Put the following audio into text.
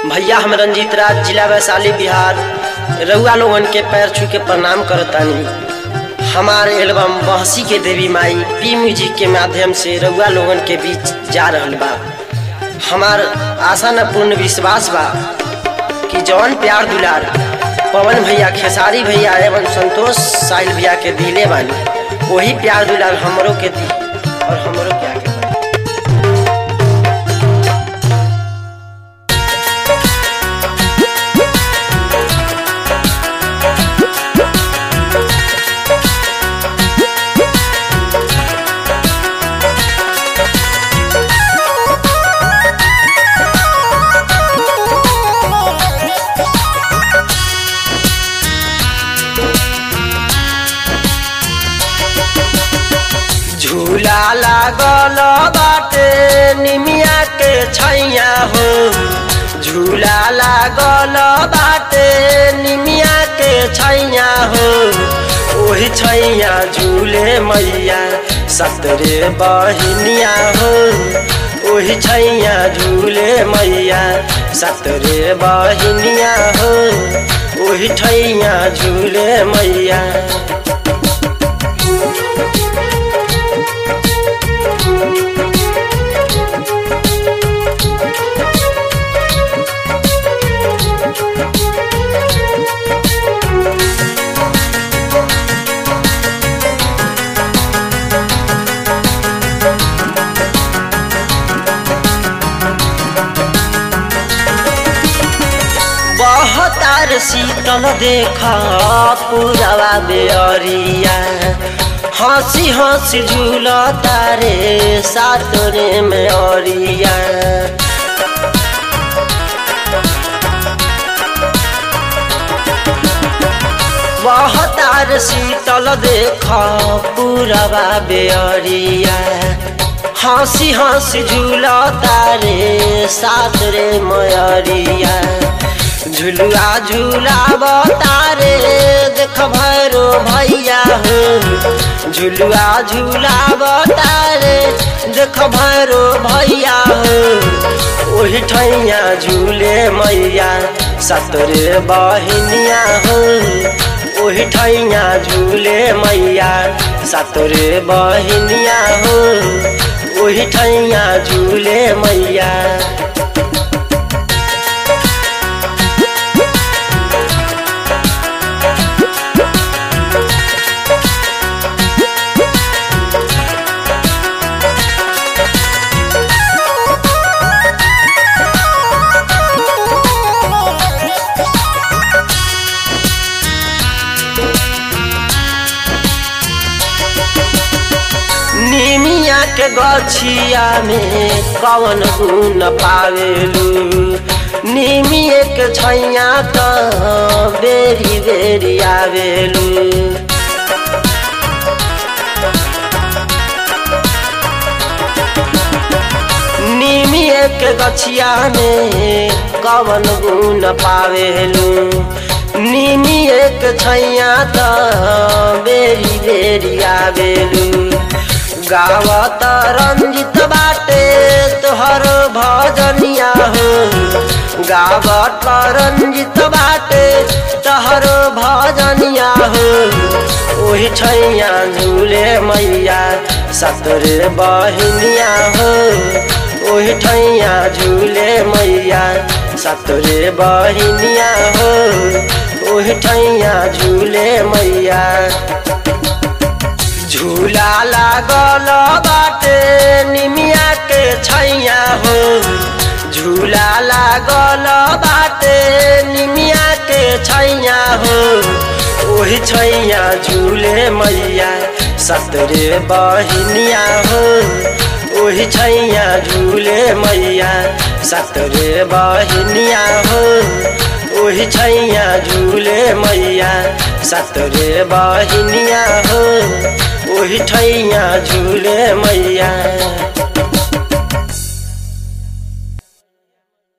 भैया हम रंजीत राज जिला वैशाली बिहार रउआ लोगन के पैर छू के प्रणाम करतानी हमारे एल्बम बहसी के देवी माई पी म्यूजिक के माध्यम से रउआ लोगन के बीच जा रहल बा हमार आशा न पूर्ण विश्वास बा कि जौन प्यार दुलार पवन भैया खेसारी भैया एवं संतोष साहिल भैया के दिले बानी वही प्यार दुलार हमरो के दी और हमरो के आगे बढ़ी। झूला लागल बाटे निमिया के छैया हो झूला लागल बाटे निमिया के छैया हो ओही छैया झूले मैया सतरे बहिनिया हो ओही छैया झूले मैया सतरे बहिनिया हो ओही छैया झूले मैया बहतार शीतल देख पुरवा बेअरिया हंसी हंसी झूल तारे सातरे में अरिया बहतार शीतल देख पुरवा बेअरिया हंसी हंसी झूल तारे सातरे मयरिया झुलुआ झूलाब तारे देख भैरो भैया हो झुलुआ झूलाब तारे देख भैरो भैया हो ओही ठैया झूले मैया सतरे बहिनिया हो ओही ठैया झूले मैया सतरे बहिनिया हो ओही ठैया झूले मैया निमिया के गछिया में कवन गुण पावेलू निमिए के छैया त बेरी बेरी आवेलू निमिए के गछिया में कवन गुण पावेलू निमिए के छैया त बेरी बेरी आवेलू गावत रंजित बाटे तोहर भजनिया हो गावत रंजित बाटे तोहर भजनिया हो ओही छैया झूले मैया सतरे बहिनिया हो ओही ठैया झूले मैया सतरे बहिनिया हो ओही ठैया झूले मैया झूला लागल बाटे निमिया के छैया हो झूला लागल बाटे निमिया के छैया हो ओही छैया झूले मैया सतरे बहिनिया हो ओही छैया झूले मैया सतरे बहिनिया हो ओही छैया झूले मैया सतरे बहिनिया हो ओही ठैया झूले मैया